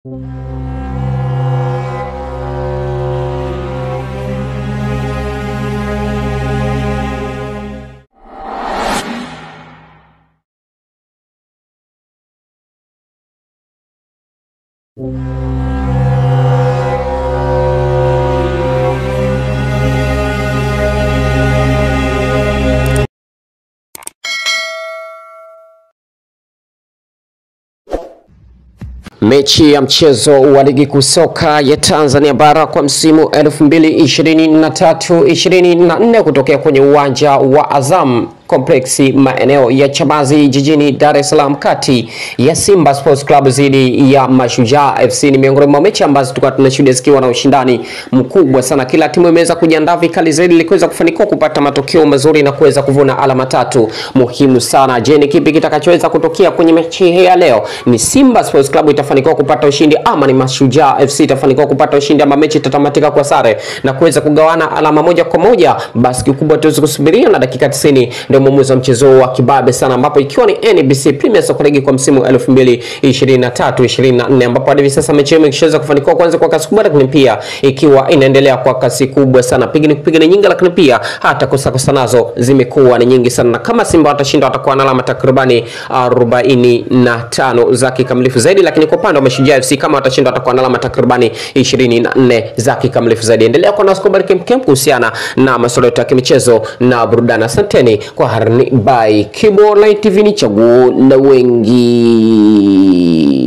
Mechi ya mchezo wa ligi kuu soka ya Tanzania bara kwa msimu 2023-2024 kutokea kwenye uwanja wa Azam Complex maeneo ya Chamazi jijini Dar es Salaam kati ya Simba Sports Club dhidi ya Mashujaa FC ni miongoni mwa mechi ambazo tulikuwa tunashuhudia zikiwa na ushindani mkubwa sana. Kila timu imeweza kujiandaa vikali zaidi ili kuweza kufanikiwa kupata matokeo mazuri na kuweza kuvuna alama tatu muhimu sana. Je, ni kipi kitakachoweza kutokea kwenye mechi hii ya leo? Ni Simba Sports Club itafanikiwa kupata ushindi ama ni Mashujaa FC itafanikiwa kupata ushindi ama mechi itatamatika kwa sare na kuweza kugawana alama moja kwa moja? Basi kikubwa tuweze kusubiria na dakika 90 ndio mwamuzi wa mchezo wa kibabe sana, ambapo ikiwa ni NBC Premier Soccer League kwa msimu 2023 24, ambapo hadi hivi sasa mechi hiyo imeshaweza kufanikiwa kwanza kwa kasi kubwa, lakini pia ikiwa inaendelea kwa kasi kubwa sana, pigani kupigani nyingi, lakini pia hata kosa kosa nazo zimekuwa ni nyingi sana, na kama Simba watashinda watakuwa na alama takribani 45 za kikamilifu zaidi, lakini kwa upande wa Mashujaa FC kama watashinda watakuwa na alama takribani 24 za kikamilifu zaidi. Endelea kuwa nasi kwa habari kemkem kuhusiana na masuala yote ya kimichezo na burudani. Asanteni kwa harni by Kibo Light TV, ni chaguo la wengi.